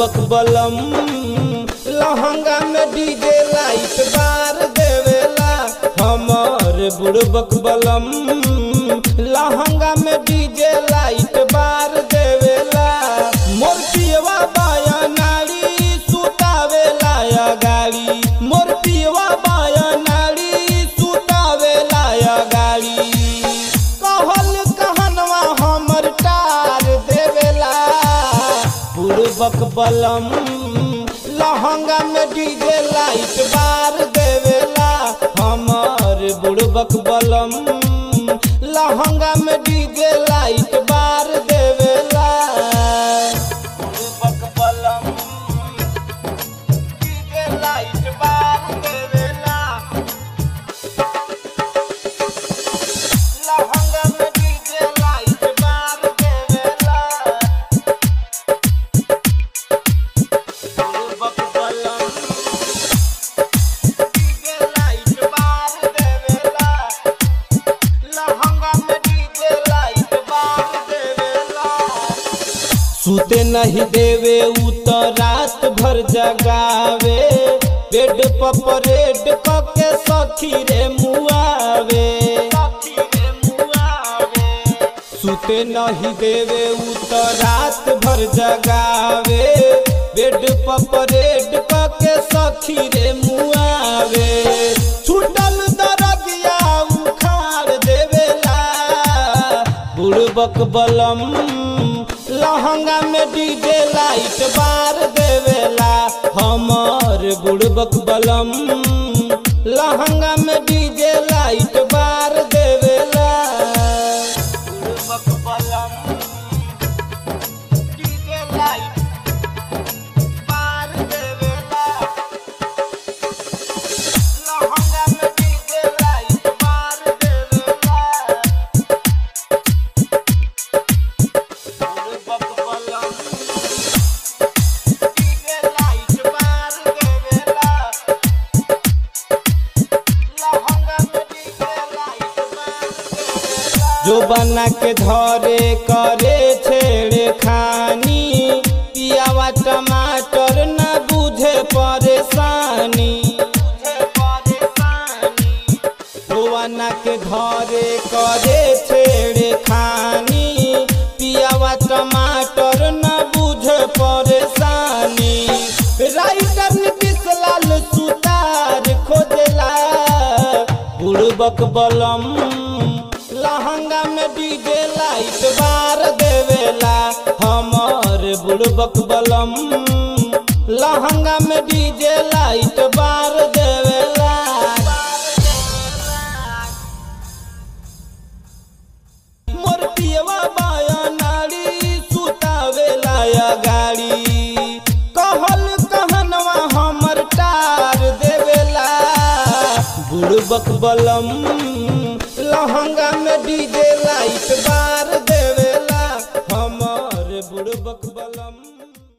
बुड़बक बलम लहंगा में डीजे लाइट बार देवेला हमर बुड़बक बलम लहंगा में डीजे लाइट बार देवेला मोर पियवा बाया नाड़ी सुतावेला या गाड़ी मोर पियवा बाया नाड़ी सुतावेला या गाड़ी कहल कहनवा हमर टार देवेला पूर्वक बलम लहंगा में डीजे लाइट बार देवेला हमर बुड़बक बलम लहंगा में डीजे लाइट बार देवेला बुड़बक बलम डीजे लाइट बार देवेला लहंगा में डीजे लाइट बार देवेला बुड़बक बलम डीजे लाइट बार देवेला लहंगा में डीजे लाइट बार देवेला सुते नहीं देवे उ तो रात भर जगावे बेड पर परेड कके सखी रे मुआवे सुते नहीं देवे उ तो रात भर जगावे बेड पर परेड कके सखी रे मुआवे छूटल दरगिया उखाड़ देवेला बुड़बक बलम लहंगा में डीजे लाइट बार देवेला हमर बुड़बक बलम लहंगा में डीजे लाइट बार देवेला बुड़बक बलम डीजे लाइट बार देवेला लहंगा में डीजे लाइट बार देवेला बुड़बक बलम डीजे लाइट बार देवेला लहंगा में डीजे लाइट बार देवेला जो बना के धरे करे छेड़े खानी पियावा टमाटर न बुझे परेशानी बना के घरे करे छेड़े खानी पियावा टमाटर न बुझे परेशानी राइटर नीतीश लाल सुतार खोजला बुड़बक बलम लहंगा में डीजे लाइट बार देवेला हमर बुड़बक बलम लहंगा में डीजे लाइट बार देवेला मोर पियवा बाया नाड़ी सुतावेला या गाड़ी कहल कहनवा हमर टार देवेला बुड़बक बलम लहंगा में डीजे लाइट बार दे